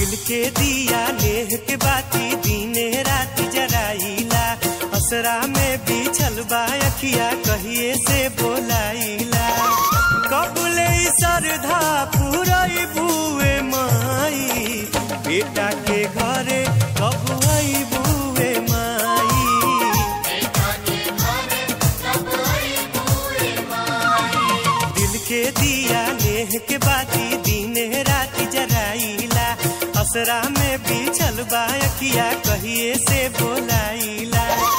दिल के दिया लेह के बाती दीने रात जराइला असरा में बिछल बा अखिया कहिए से बोलाइला कबले सरधा पुरई बुए माई बेटा के घरे कब आई बुए माई दिल के दिया लेह के बाती दीने रात जराइला असरा में बिछल बा अखिया कहिए से बोलाइला